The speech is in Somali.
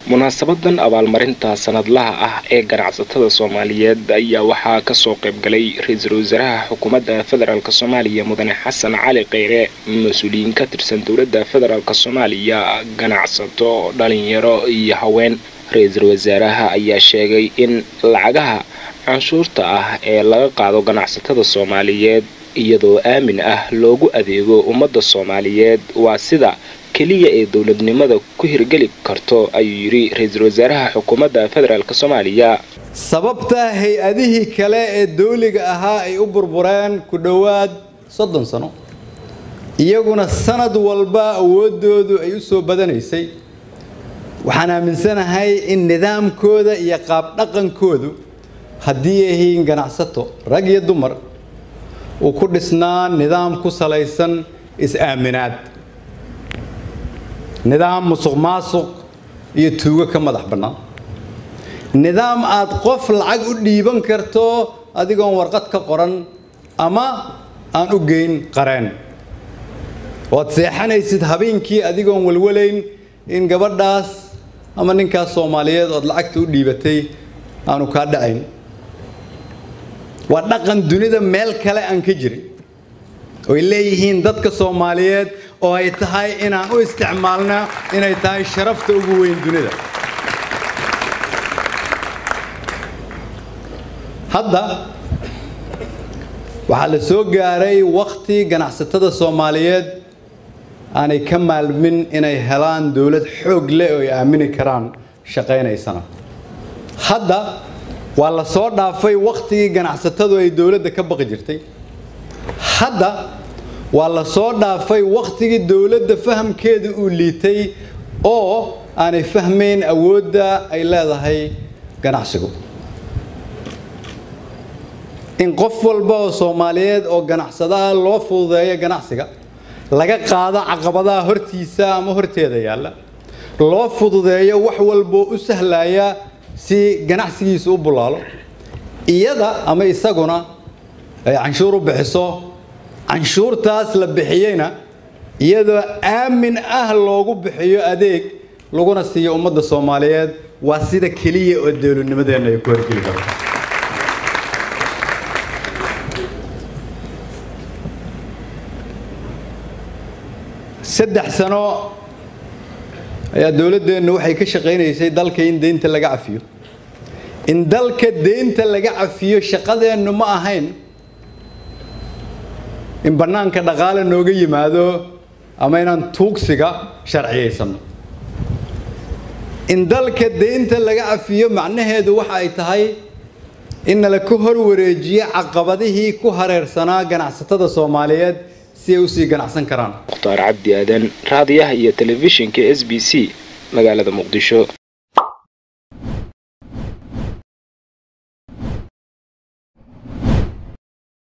munaasabadan abaalmarinta sanadlaha ah ee ganacsatada soomaaliyeed ayaa waxaa kasoo qaybgalay ra-iisul wasaaraha xukuumadda federaalk soomaaliya mudane xasan cali kheyre mas-uuliyiin ka tirsan dowladda federaalk soomaaliya ganacsato dhalinyaro iyo haween ra-iisul wasaaraha ayaa sheegay in lacagaha canshuurta ah ee laga qaado ganacsatada soomaaliyeed iyadoo aamin ah loogu adeego ummadda soomaaliyeed waa sida keliya ee dowladnimada ku hirgeli karto ayuu yidhi ra-iisul wasaaraha xukuumadda federaalk soomaaliya sababta hay-adihii kale ee dawliga ahaa ay u burbureen ku dhowaad soddon sano iyaguna sanad walba awooddoodu ay u soo badanaysay waxaan aaminsanahay in nidaamkooda iyo qaabdhaqankoodu haddii ay yihiin ganacsato rag iyo dumar uu ku dhisnaa nidaam ku salaysan is-aaminaad nidaam musuq maasuq iyo tuugo ka madax bannaan nidaam aad qof lacag u dhiiban karto adigoon warqad ka qoran ama aan u geyn qareen oad seexanaysid habeenkii adigoon walwalayn in gabadhaas ama ninkaas soomaaliyeed ood lacagta u dhiibatay aanu kaa dhacayn waa dhaqan dunida meel kale aan ka jirin oy leeyihiin dadka soomaaliyeed oo ay tahay inaan u isticmaalna inay tahay sharafta ugu weyn dunida hadda waxaa la soo gaaray wakhti ganacsatada soomaaliyeed aanay ka maalmin inay helaan dowlad xoog leh oo ay aamini karaan shaqaynaysana hadda waa la soo dhaafay wakhtigii ganacsatadu ay dowladda ka baqi jirtay hadda waa la soo dhaafay wakhtigii dowladda fahamkeeda uu liitay oo aanay fahmayn awoodda ay leedahay ganacsigu in qof walba oo soomaaliyeed oo ganacsadaha loo fududeeyo ganacsiga laga qaado caqabadaha hortiisa ama horteeda yaalla loo fududeeyo wax walboo u sahlaya si ganacsigiisu u bulaalo iyada ama isaguna ay canshuur u bixiso canshuurtaas la bixiyeyna iyadoo aamin ah loogu bixiyo adeeg laguna siiyo ummadda soomaaliyeed waa sida keliya oo dowladnimadeenna ay ku horgeli karto saddex sano ayaa dowladdeennu waxay ka shaqaynaysay dalka in deynta laga cafiyo in dalka deynta laga cafiyo shaqadeennu ma ahayn in bannaanka dhaqaale nooga yimaado ama inaan tuugsiga sharciyaysano in dalka deynta laga cafiyo macnaheedu waxa ay tahay in nala ka hor wareejiyo caqabadihii ku hareersanaa ganacsatada soomaaliyeed si ay usii ganacsan karaan mukhtaar cabdi aadan raadiyaha iyo telefishinka s b c magaalada muqdisho